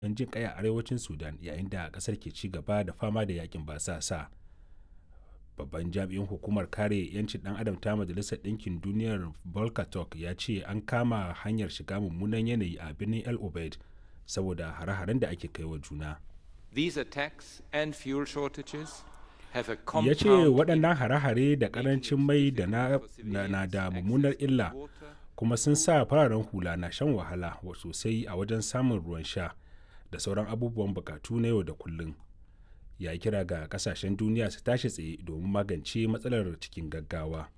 don jin kai a arewacin sudan yayin da kasar ke ci gaba da fama da yakin basasa babban jami'in hukumar kare 'yancin dan adam ta majalisar ɗinkin duniyar volker turk ya ce an kama hanyar shiga mummunan yanayi a birnin el obeid saboda hare-haren da ake kai wa juna These attacks and fuel shortages have a ya ce compound waɗannan hare-hare da ƙarancin mai da na, na, na da mummunar illa kuma sun sa fararen hula na shan wahala wa sosai a wajen samun ruwan sha da sauran abubuwan bukatu na yau da kullum ya kira ga kasashen duniya su tashi tsaye domin magance matsalar cikin gaggawa